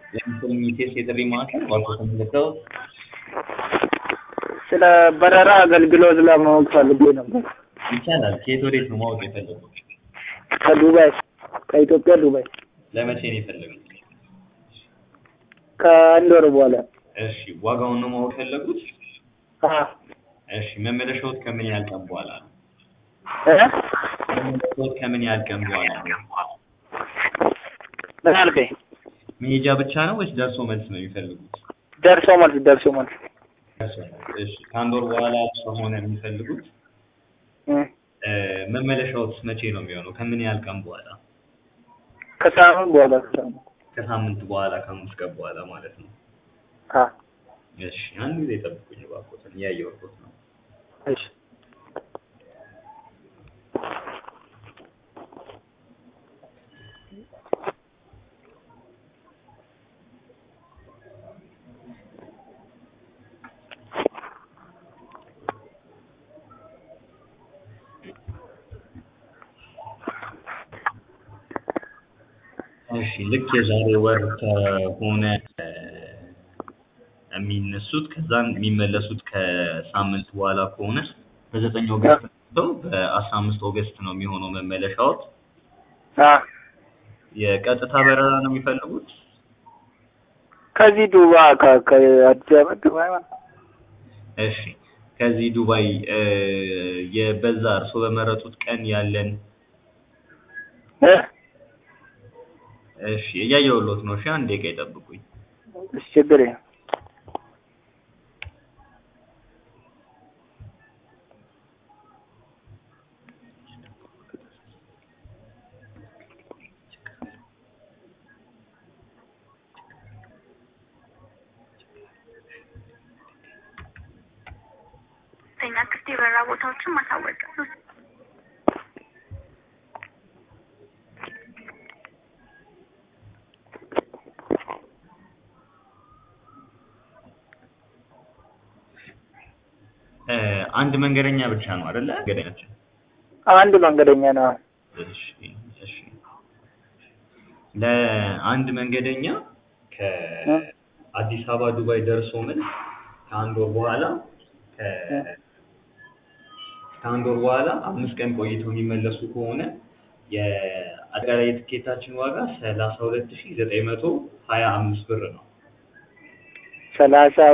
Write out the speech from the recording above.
የሚቴስ የጥሪ ማዕከል ዋልኮተን ገብተው ስለ በረራ አገልግሎት ለማወቅ ፈልጌ ነበር። ይቻላል። ከየት ወዴት ነው ማወቅ የፈለጉት? ከዱባይ ከኢትዮጵያ ዱባይ ለመቼ ነው የፈለጉት? ከአንድ ወር በኋላ እሺ፣ ዋጋውን ነው ማወቅ የፈለጉት? አ እሺ፣ መመለሻዎት ከምን ያህል ቀን በኋላ ነው? እ መመለሻዎት ከምን ያህል ቀን በኋላ ነው? ምን አልከኝ? መሄጃ ብቻ ነው ወይስ ደርሶ መልስ ነው የሚፈልጉት? ደርሶ መልስ ደርሶ መልስ ደርሶ መልስ። እሺ፣ ከአንድ ወር በኋላ ከሆነ የሚፈልጉት እ እ መመለሻዎት መቼ ነው የሚሆነው? ከምን ያህል ቀን በኋላ? ከሳምንት በኋላ ከሳምንት ከሳምንት በኋላ ከአምስት ቀን በኋላ ማለት ነው። አ እሺ፣ አንድ ጊዜ ጠብቁኝ እባክዎትን፣ እያየሁት ነው። እሺ እሺ ልክ የዛሬ ወር ከሆነ እ የሚነሱት ከዛም የሚመለሱት ከሳምንት በኋላ ከሆነ በዘጠኝ ኦገስት ነው በአስራ አምስት ኦገስት ነው የሚሆነው መመለሻዎት። አ የቀጥታ በረራ ነው የሚፈልጉት? ከዚህ ዱባይ ከ- ከአዲስ አበባ ዱባይ ማለት ነው። እሺ ከዚህ ዱባይ እ የበዛ እርስዎ በመረጡት ቀን ያለን እ እሺ እያየሁሎት ነው። እሺ አንድ ደቂቃ ይጠብቁኝ። እሺ ችግር የለም። ተኛ ክፍት የበረራ ቦታዎችን ማሳወቅ እ አንድ መንገደኛ ብቻ ነው አይደለ? መንገደኛችን አንድ መንገደኛ ነው። እሺ እሺ ለአንድ መንገደኛ ከአዲስ አበባ ዱባይ ደርሶ መልስ ከአንድ ወር በኋላ ከ- ከአንድ ወር በኋላ አምስት ቀን ቆይተው የሚመለሱ ከሆነ የአጠቃላይ የትኬታችን ዋጋ ሰላሳ ሁለት ሺህ ዘጠኝ መቶ ሀያ አምስት ብር ነው። ሰላሳ